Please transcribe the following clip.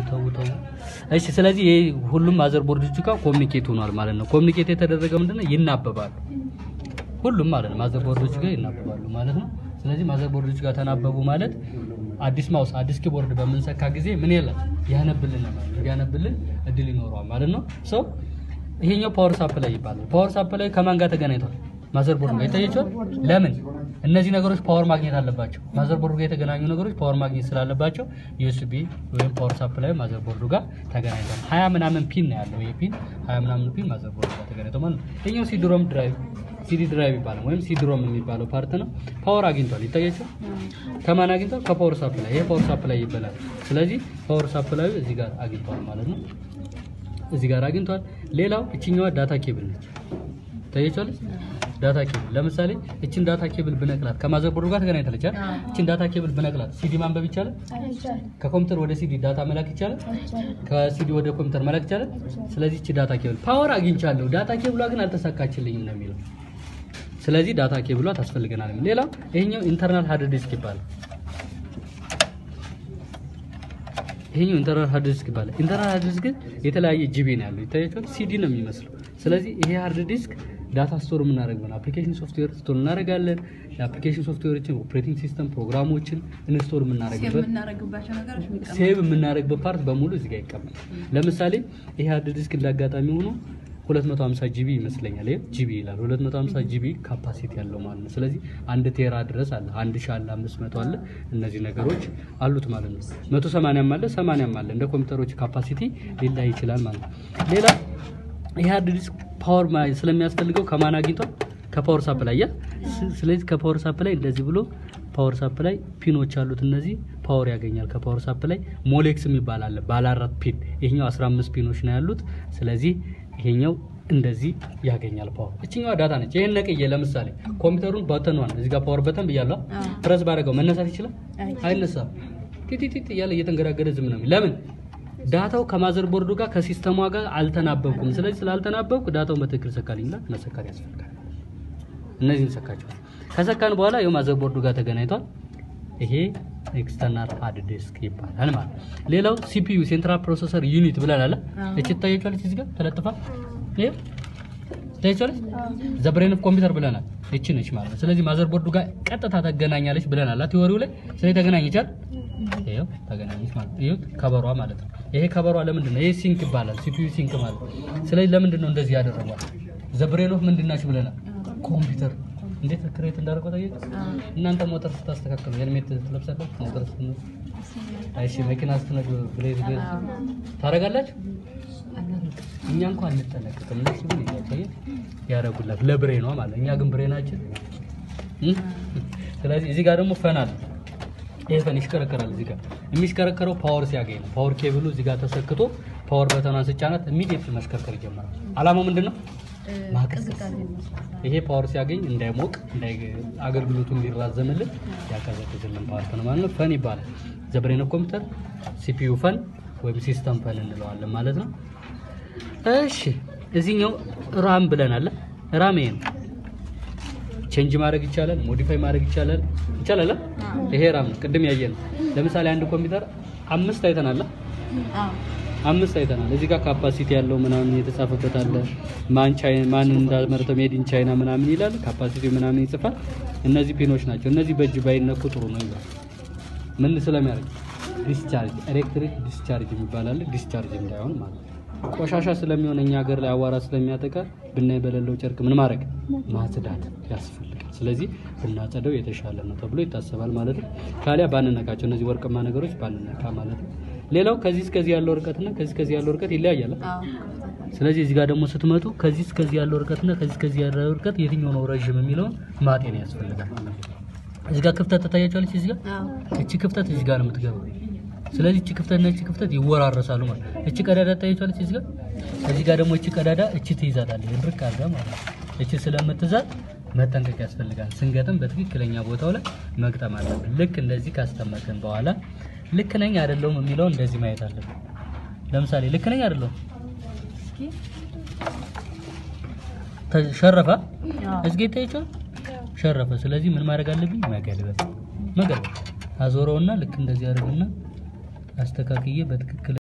ተው ተው። እሺ ስለዚህ ይሄ ሁሉም ማዘር ቦርዶች ጋር ኮሚኒኬት ሆኗል ማለት ነው። ኮሚኒኬት የተደረገ ምንድነው ይናበባሉ። ሁሉም ማለት ነው ማዘር ቦርዶች ጋር ይናበባሉ ማለት ነው። ስለዚህ ማዘር ቦርዶች ጋር ተናበቡ ማለት አዲስ ማውስ አዲስ ኪቦርድ በምንሰካ ጊዜ ምን ይላል ያነብልን ማለት ነው። ያነብልን እድል ይኖረዋል ማለት ነው። ሶ ይሄኛው ፓወር ሳፕላይ ይባላል። ፓወር ሳፕላይ ከማን ጋር ተገናኝቷል? ማዘር ቦርድ ጋር ይታያቸዋል። ለምን እነዚህ ነገሮች ፓወር ማግኘት አለባቸው። ማዘር ቦርዱ ጋር የተገናኙ ነገሮች ፓወር ማግኘት ስላለባቸው ዩኤስቢ ወይም ፓወር ሳፕላይ ማዘር ቦርዱ ጋር ተገናኝቷል። ሀያ ምናምን ፒን ነው ያለው። ይሄ ፒን ሀያ ምናምን ፒን ማዘር ቦርዱ ጋር ተገናኝቷል ማለት ነው። ይሄኛው ሲድሮም ድራይቭ ሲዲ ድራይቭ ይባላል ወይም ሲድሮም የሚባለው ፓርት ነው። ፓወር አግኝቷል። ይታያቸው ከማን አግኝቷል? ከፓወር ሳፕላይ። ይሄ ፓወር ሳፕላይ ይባላል። ስለዚህ ፓወር ሳፕላዩ እዚህ ጋር አግኝቷል ማለት ነው። እዚህ ጋር አግኝቷል። ሌላው እችኛዋ ዳታ ኬብል ነች። ታያችኋለች። ዳታ ኬብል ለምሳሌ እችን ዳታ ኬብል ብነቅላት ከማዘር ቦርዱ ጋር ተገናኝታለች አይደል? እችን ዳታ ኬብል ብነቅላት ሲዲ ማንበብ ይቻላል? ከኮምፒውተር ወደ ሲዲ ዳታ መላክ ይቻላል? ከሲዲ ወደ ኮምፒውተር መላክ ይቻላል? ስለዚህ እቺ ዳታ ኬብል ፓወር አግኝቻለሁ፣ ዳታ ኬብሏ ግን አልተሳካችልኝም ነው የሚለው። ስለዚህ ዳታ ኬብሏ ታስፈልገናል። ሌላው ይሄኛው ኢንተርናል ሃርድ ዲስክ ይባላል። ይሄኛው ኢንተርናል ሃርድ ዲስክ ይባላል። ኢንተርናል ሃርድ ዲስክ የተለያየ ጂቢ ነው ያለው ይታያችኋል። ሲዲ ነው የሚመስለው። ስለዚህ ይሄ ሃርድ ዲስክ ዳታ ስቶር የምናደርገው አፕሊኬሽን ሶፍትዌር ስቶር እናደርጋለን። የአፕሊኬሽን ሶፍትዌሮችን፣ ኦፕሬቲንግ ሲስተም ፕሮግራሞችን እንስቶር የምናደርግበት የምናደርግባቸው ነገሮች የሚቀመጡ ሴቭ የምናደርግበት ፓርት በሙሉ እዚህ ጋር ይቀመጣል። ለምሳሌ ይሄ ሃርድ ዲስክ እንዳጋጣሚ ሆኖ 250 ጂቢ ይመስለኛል። ይሄ ጂቢ ይላል 250 ጂቢ ካፓሲቲ ያለው ማለት ነው። ስለዚህ አንድ ቴራ ድረስ አለ፣ አንድ ሺህ አለ፣ 500 አለ። እነዚህ ነገሮች አሉት ማለት ነው። 180 አለ፣ 80 አለ። እንደ ኮምፒውተሮች ካፓሲቲ ሊላይ ይችላል ማለት ነው። ሌላ ይሄ ሃርድ ዲስክ ፓወር ስለሚያስፈልገው ከማን አግኝቷል? ከፓወር ሳፕላይ ያ ስለዚህ ከፓወር ሳፕላይ እንደዚህ ብሎ ፓወር ሳፕላይ ፒኖች አሉት። እነዚህ ፓወር ያገኛል ከፓወር ሳፕላይ። ሞሌክስ የሚባል አለ ባለ አራት ፒን። ይሄኛው 15 ፒኖች ነው ያሉት። ስለዚህ ይሄኛው እንደዚህ ያገኛል ፓወር። እችኛዋ ዳታ ነች። ይሄን ነቅዬ ለምሳሌ ኮምፒውተሩን በተኗን እዚህ ጋር ፓወር በተን ብያለሁ። ፕረስ ባደረገው መነሳት ይችላል? አይነሳም። ቲቲቲት እያለ እየተንገዳገደ ዝም ነው። ለምን ዳታው ከማዘር ቦርዱ ጋር ከሲስተሟ ጋር አልተናበብኩም። ስለዚህ ስላልተናበብኩ ዳታው በትክክል ሰካልኝና መሰካት ያስፈልጋል። እነዚህን ሰካቸዋል። ከሰካን በኋላ ይኸው ማዘር ቦርዱ ጋር ተገናኝቷል። ይሄ ኤክስተርናል ሃርድ ዲስክ ይባላል ማለት ነው። ሌላው ሲፒዩ ሴንትራል ፕሮሰሰር ዩኒት ብለናል። እቺ ታያችኋለች እዚህ ጋር ተለጥፋ ይሄ ታያችኋለች። ዘ ብሬን ኦፍ ኮምፒውተር ብለናል። እቺ ነች ማለት ነው። ስለዚህ ማዘር ቦርዱ ጋር ቀጥታ ተገናኛለች ብለናል ቲዎሪው ላይ። ስለዚህ ተገናኝቻል። ይሄው ተገናኘች ማለት ነው። ይሄው ከበሯ ማለት ነው። ይሄ ከበሯ ለምንድን ነው? ይሄ ሲንክ ይባላል። ሲፒዩ ሲንክ ማለት ነው። ስለዚህ ለምንድን ነው እንደዚህ ያደረጓል? ዘ ብሬን ኦፍ ምንድን ናችሁ ብለናል? ኮምፒውተር እንዴት ክሬት እንዳደረገው ታየት። እናንተ ሞተር ስታስተካክሉ ሄልሜት ትለብሳላችሁ። ሞተር ስትነ አይሺ መኪና ስትነዱ ብሬዝ ብሬዝ ታደርጋላችሁ። እኛ እንኳን አንጠነቀቅም። እነሱ ግን ይታየ ያደርጉላት ለብሬኗ ማለት እኛ ግን ብሬናችን እ ስለዚህ እዚህ ጋር ደግሞ ፈን አለ። ይሄ ፈን ይሽከረከራል። እዚህ ጋር የሚሽከረከረው ፓወር ሲያገኝ ነው። ፓወር ኬብሉ እዚህ ጋር ተሰክቶ ፓወር በተኗን ስጫናት ኢሚዲየትሊ መሽከርከር ይጀምራል። አላማው ምንድን ነው? ማቀዝቀዝ ይሄ ፓወር ሲያገኝ እንዳይሞቅ እንዳይ አገልግሎቱ እንዲራዘምልን ያቀዘቅዝልን ፓርት ነው ማለት ነው። ፈን ይባላል። ዘብሬን ኮምፒውተር ሲፒዩ ፈን ወይም ሲስተም ፈን እንለዋለን ማለት ነው። እሺ እዚህኛው ራም ብለናል። ራም ይሄ ነው። ቼንጅ ማድረግ ይቻላል፣ ሞዲፋይ ማድረግ ይቻላል። ይቻላል። ይሄ ራም ነው። ቅድም ያየ ነው። ለምሳሌ አንድ ኮምፒውተር አምስት አይተናል። አምስት አይተናል። እዚህ ጋር ካፓሲቲ ያለው ምናምን የተጻፈበት አለ። ማን ቻይና ማን እንዳመረተው ሜድ ኢን ቻይና ምናምን ይላል። ካፓሲቲ ምናምን ይጽፋል። እነዚህ ፒኖች ናቸው። እነዚህ በእጅ ባይነኩ ጥሩ ነው ይላል። ምን ስለሚያደርግ ዲስቻርጅ፣ ኤሌክትሪክ ዲስቻርጅ የሚባል አለ። ዲስቻርጅ እንዳይሆን ማለት ነው። ቆሻሻ ስለሚሆን እኛ ሀገር ላይ አዋራ ስለሚያጠቃ ብናይ በሌለው ጨርቅ ምን ማድረግ ማጽዳት ያስፈልጋል። ስለዚህ ብናጸደው የተሻለ ነው ተብሎ ይታሰባል ማለት ነው። ካሊያ ባንነካቸው እነዚህ ወርቅማ ነገሮች ባንነካ ማለት ነው። ሌላው ከዚህ እስከዚህ ያለው ርቀትና ከዚህ እስከዚህ ያለው ርቀት ይለያያል። ስለዚህ እዚህ ጋር ደግሞ ስትመጡ ከዚህ እስከዚህ ያለው ርቀትና ከዚህ እስከዚህ ያለው ርቀት የትኛው ነው ረዥም የሚለውን ማጤን ያስፈልጋል። እዚህ ጋር ክፍተት ትታያቸዋለች። እዚህ ጋር እቺ ክፍተት እዚህ ጋር ነው የምትገባው። ስለዚህ እቺ ክፍተት እና እቺ ክፍተት ይወራረሳሉ ማለት ነው። እቺ ቀዳዳ ትታያቸዋለች እዚህ ጋር። እዚህ ጋር ደግሞ እቺ ቀዳዳ እቺ ትይዛታለች ድርቅ አድርጋ ማለት ነው። እቺ ስለምትዛት መጠንቀቅ ያስፈልጋል። ስንገጥም በትክክለኛ ቦታው ላይ መግጠም አለብን። ልክ እንደዚህ ካስቀመጥን በኋላ ልክ ነኝ አይደለሁም የሚለውን እንደዚህ ማየት አለብን። ለምሳሌ ልክ ነኝ አይደለሁም ተሸረፈ እዚህ ጋር ይታያቸዋል ሸረፈ። ስለዚህ ምን ማድረግ አለብኝ? መገልበጥ መገልበጥ አዞረውና ልክ እንደዚህ አድርግና አስተካክዬ በትክክል